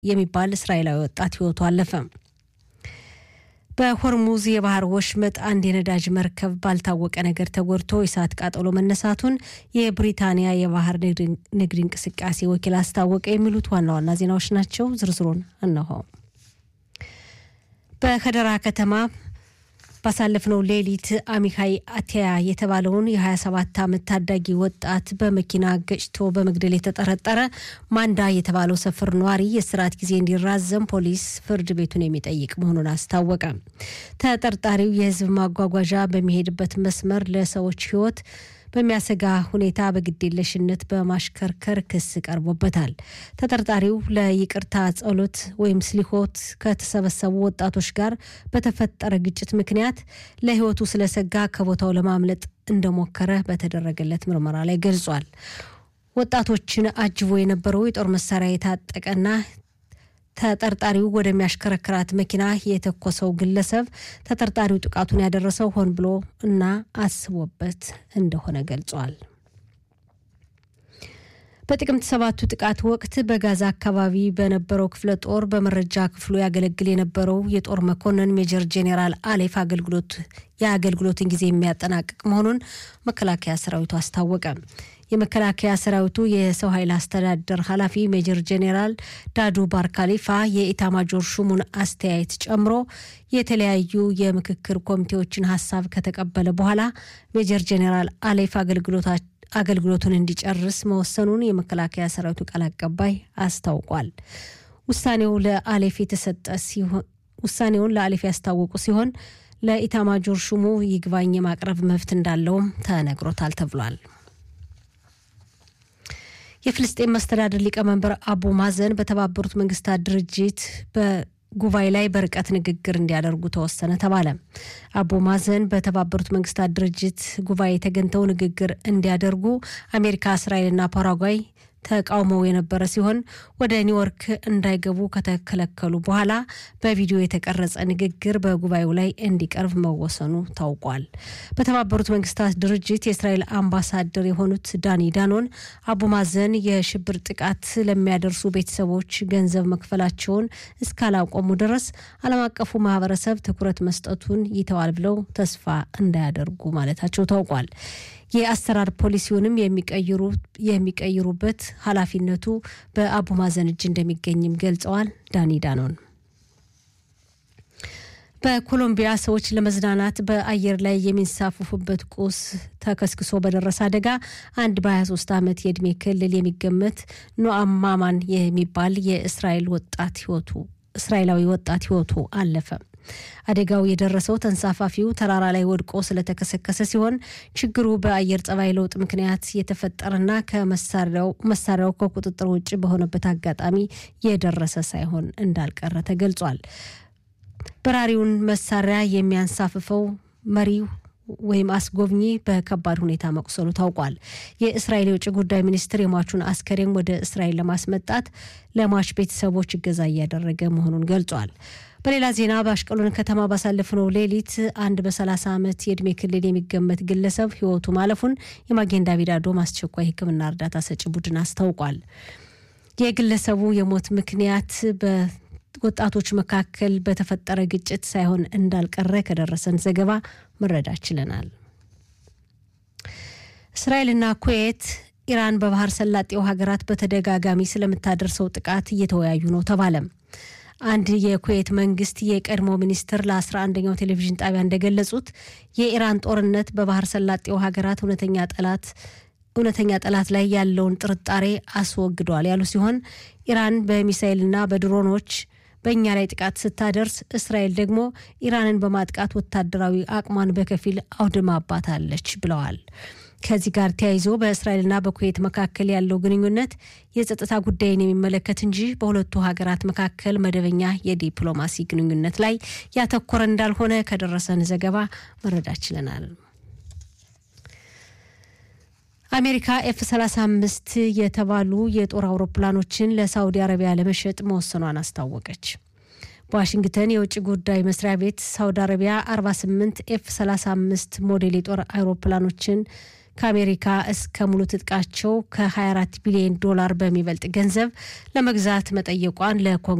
የሚባል እስራኤላዊ ወጣት ሕይወቱ አለፈ። በሆርሙዝ የባህር ወሽመጥ አንድ የነዳጅ መርከብ ባልታወቀ ነገር ተጎድቶ የእሳት ቃጠሎ መነሳቱን የብሪታንያ የባህር ንግድ እንቅስቃሴ ወኪል አስታወቀ። የሚሉት ዋና ዋና ዜናዎች ናቸው። ዝርዝሩን እነሆ። በከደራ ከተማ ባሳለፍነው ሌሊት አሚካይ አቲያ የተባለውን የ27 ዓመት ታዳጊ ወጣት በመኪና ገጭቶ በመግደል የተጠረጠረ ማንዳ የተባለው ሰፈር ነዋሪ የእስራት ጊዜ እንዲራዘም ፖሊስ ፍርድ ቤቱን የሚጠይቅ መሆኑን አስታወቀ። ተጠርጣሪው የሕዝብ ማጓጓዣ በሚሄድበት መስመር ለሰዎች ሕይወት በሚያሰጋ ሁኔታ በግዴለሽነት በማሽከርከር ክስ ቀርቦበታል። ተጠርጣሪው ለይቅርታ ጸሎት ወይም ስሊሆት ከተሰበሰቡ ወጣቶች ጋር በተፈጠረ ግጭት ምክንያት ለሕይወቱ ስለሰጋ ከቦታው ለማምለጥ እንደሞከረ በተደረገለት ምርመራ ላይ ገልጿል። ወጣቶችን አጅቦ የነበረው የጦር መሳሪያ የታጠቀና ተጠርጣሪው ወደሚያሽከረክራት መኪና የተኮሰው ግለሰብ ተጠርጣሪው ጥቃቱን ያደረሰው ሆን ብሎ እና አስቦበት እንደሆነ ገልጿል። በጥቅምት ሰባቱ ጥቃት ወቅት በጋዛ አካባቢ በነበረው ክፍለ ጦር በመረጃ ክፍሉ ያገለግል የነበረው የጦር መኮንን ሜጀር ጄኔራል አሌፍ አገልግሎት የአገልግሎትን ጊዜ የሚያጠናቅቅ መሆኑን መከላከያ ሰራዊቱ አስታወቀ። የመከላከያ ሰራዊቱ የሰው ኃይል አስተዳደር ኃላፊ ሜጀር ጄኔራል ዳዱ ባርካሊፋ የኢታማጆር ሹሙን አስተያየት ጨምሮ የተለያዩ የምክክር ኮሚቴዎችን ሀሳብ ከተቀበለ በኋላ ሜጀር ጄኔራል አሌፍ አገልግሎቱን እንዲጨርስ መወሰኑን የመከላከያ ሰራዊቱ ቃል አቀባይ አስታውቋል። ውሳኔው ለአሌፍ የተሰጠ ሲሆን ውሳኔውን ለአሌፍ ያስታወቁ ሲሆን ለኢታማጆር ሹሙ ይግባኝ የማቅረብ መብት እንዳለውም ተነግሮታል ተብሏል። የፍልስጤን መስተዳድር ሊቀመንበር አቡ ማዘን በተባበሩት መንግስታት ድርጅት በጉባኤ ላይ በርቀት ንግግር እንዲያደርጉ ተወሰነ ተባለ። አቡ ማዘን በተባበሩት መንግስታት ድርጅት ጉባኤ ተገኝተው ንግግር እንዲያደርጉ አሜሪካ፣ እስራኤልና ፓራጓይ ተቃውመው የነበረ ሲሆን ወደ ኒውዮርክ እንዳይገቡ ከተከለከሉ በኋላ በቪዲዮ የተቀረጸ ንግግር በጉባኤው ላይ እንዲቀርብ መወሰኑ ታውቋል። በተባበሩት መንግስታት ድርጅት የእስራኤል አምባሳደር የሆኑት ዳኒ ዳኖን አቡ ማዘን የሽብር ጥቃት ለሚያደርሱ ቤተሰቦች ገንዘብ መክፈላቸውን እስካላቆሙ ድረስ ዓለም አቀፉ ማህበረሰብ ትኩረት መስጠቱን ይተዋል ብለው ተስፋ እንዳያደርጉ ማለታቸው ታውቋል። የአሰራር ፖሊሲውንም የሚቀይሩበት ኃላፊነቱ በአቡ ማዘን እጅ እንደሚገኝም ገልጸዋል። ዳኒ ዳኖን በኮሎምቢያ ሰዎች ለመዝናናት በአየር ላይ የሚንሳፈፉበት ቁስ ተከስክሶ በደረሰ አደጋ አንድ በ23 ዓመት የዕድሜ ክልል የሚገመት ኖአም ማማን የሚባል የእስራኤል ወጣት ህይወቱ እስራኤላዊ ወጣት ህይወቱ አለፈ። አደጋው የደረሰው ተንሳፋፊው ተራራ ላይ ወድቆ ስለተከሰከሰ ሲሆን ችግሩ በአየር ጸባይ ለውጥ ምክንያት የተፈጠረና ከመሳሪያው ከቁጥጥር ውጭ በሆነበት አጋጣሚ የደረሰ ሳይሆን እንዳልቀረ ተገልጿል። በራሪውን መሳሪያ የሚያንሳፍፈው መሪው ወይም አስጎብኚ በከባድ ሁኔታ መቁሰሉ ታውቋል። የእስራኤል የውጭ ጉዳይ ሚኒስትር የሟቹን አስከሬን ወደ እስራኤል ለማስመጣት ለሟች ቤተሰቦች እገዛ እያደረገ መሆኑን ገልጿል። በሌላ ዜና በአሽቀሎን ከተማ ባሳለፍነው ሌሊት አንድ በ30 ዓመት የዕድሜ ክልል የሚገመት ግለሰብ ህይወቱ ማለፉን የማጌን ዳቪድ አዶም አስቸኳይ ሕክምና እርዳታ ሰጪ ቡድን አስታውቋል። የግለሰቡ የሞት ምክንያት በወጣቶች መካከል በተፈጠረ ግጭት ሳይሆን እንዳልቀረ ከደረሰን ዘገባ መረዳት ችለናል። እስራኤልና ኩዌት ኢራን በባህር ሰላጤው ሀገራት በተደጋጋሚ ስለምታደርሰው ጥቃት እየተወያዩ ነው ተባለም። አንድ የኩዌት መንግስት የቀድሞ ሚኒስትር ለ11ኛው ቴሌቪዥን ጣቢያ እንደገለጹት የኢራን ጦርነት በባህር ሰላጤው ሀገራት እውነተኛ ጠላት እውነተኛ ጠላት ላይ ያለውን ጥርጣሬ አስወግዷል ያሉ ሲሆን ኢራን በሚሳይልና በድሮኖች በእኛ ላይ ጥቃት ስታደርስ እስራኤል ደግሞ ኢራንን በማጥቃት ወታደራዊ አቅሟን በከፊል አውድማባታለች ብለዋል። ከዚህ ጋር ተያይዞ በእስራኤልና በኩዌት መካከል ያለው ግንኙነት የጸጥታ ጉዳይን የሚመለከት እንጂ በሁለቱ ሀገራት መካከል መደበኛ የዲፕሎማሲ ግንኙነት ላይ ያተኮረ እንዳልሆነ ከደረሰን ዘገባ መረዳት ችለናል። አሜሪካ ኤፍ 35 የተባሉ የጦር አውሮፕላኖችን ለሳውዲ አረቢያ ለመሸጥ መወሰኗን አስታወቀች። በዋሽንግተን የውጭ ጉዳይ መስሪያ ቤት ሳውዲ አረቢያ 48 ኤፍ 35 ሞዴል የጦር አውሮፕላኖችን ከአሜሪካ እስከ ሙሉ ትጥቃቸው ከ24 ቢሊዮን ዶላር በሚበልጥ ገንዘብ ለመግዛት መጠየቋን ለኮንግረስ